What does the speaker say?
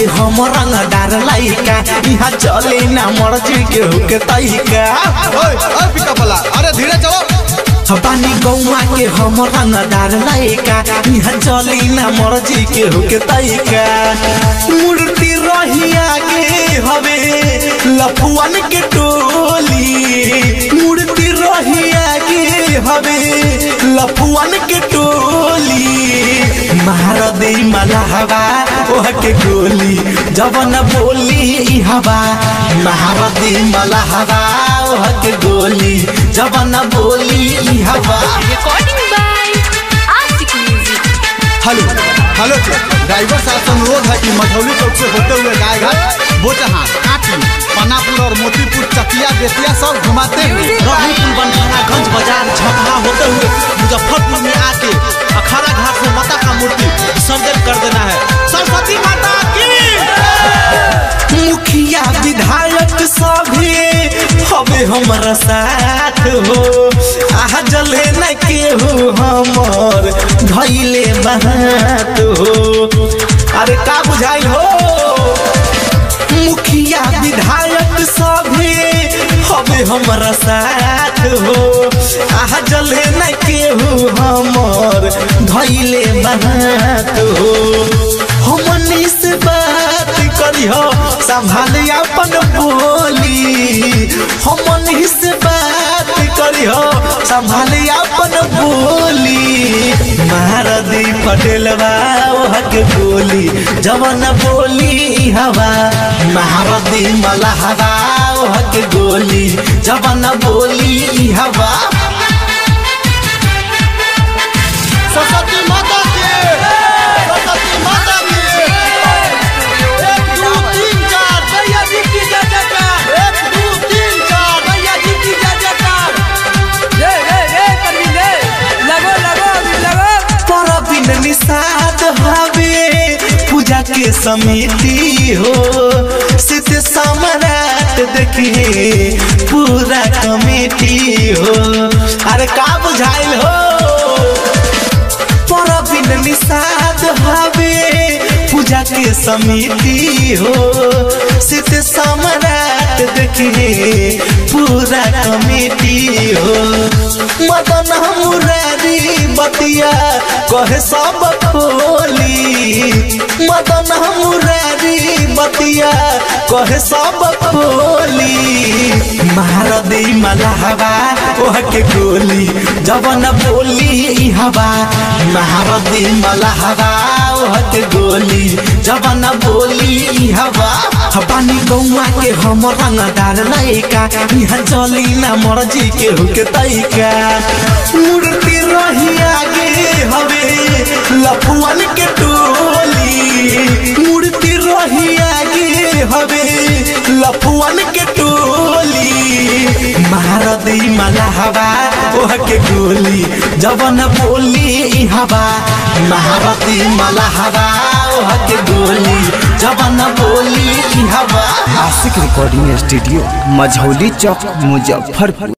हम रंगदार लइका यहाँ चले ना मर्जी के हुके तइका ओए ओए पिकअप वाला अरे धीरे चलो बानी गौवा के हम रंगदार लइका यहाँ चली ना मर्जी के हुके तइका मूर्ति रही आगे हवे लफुअन के टोली मूर्ति रही आगे हवे लफुअन के टोली महारदी मलहवा ओह के गोली जवन बोली हवा महारदी मलहवा ओह के गोली जवन बोली हवा Recording by Asik Music. Hello hello driver साहब से अनुरोध है कि मझौली चौक से होते हुए गायघाट बोचहा काटी पनापुर और मोतीपुर चकिया बेतिया सब घुमाते हुए रहीपुर बनखानागंज बाजार झपहा होते हुए मुजफ्फरपुर में आके अखाड़ा घाट से माता का मूर्ति विसर्जन कर देना है सरस्वती माता की मुखिया विधायक सभी हवे हमारा साथ हो आह जले न केहू हमर धैले बात हो अरे का बुझाइल हो मुखिया विधायक सभी हवे हमारा साथ हो आह जले न केहू हमर धैले बात हो हमनी से बात करी हो संभाल अपन बोली हमनी से बात करी हो संभाल अपन बोली महारदी पटेल ओह के गोली जवन बोली हवा महारदी मलहवा ओह के गोली जवन बोली हवा सरस्वती माता की सरस्वती माता की एक दो तीन चार भैया जी की जय जयकार एक दो तीन चार भैया जी की जय जयकार रे रे रे परवीन रे लगो लगो अभी लगो परबिन निषाद हवे पूजा के समिति हो सिद्ध सम्राट देखिए पूरा कमेटी हो अरे का बुझाइल हो परबिन निषाद हवे पूजा के समिति हो सिद्ध सम्राट देखिए पूरा कमेटी हो मदन मुरारी बतिया कहे सब खोली मदन मुरारी बतिया कहे सब खोली महारदी मलहवा ओह के गोली जवन बोली हवा महारदी मलहवा ओह के गोली जवन बोली हवा पानी गौवा के हम रंगदार लइका यहाँ चली ना मर्जी के हुके तइका मूर्ति रही आगे हवे लफुअन के टोली मूर्ति रही आगे हवे लफुअन के टोली महारदी मलहवा ओह के गोली जवन बोली हवा महारदी मलहवा ओह के गोली जवन बोली हवा आशिक रिकॉर्डिंग स्टूडियो मझौली चौक मुजफ्फरपुर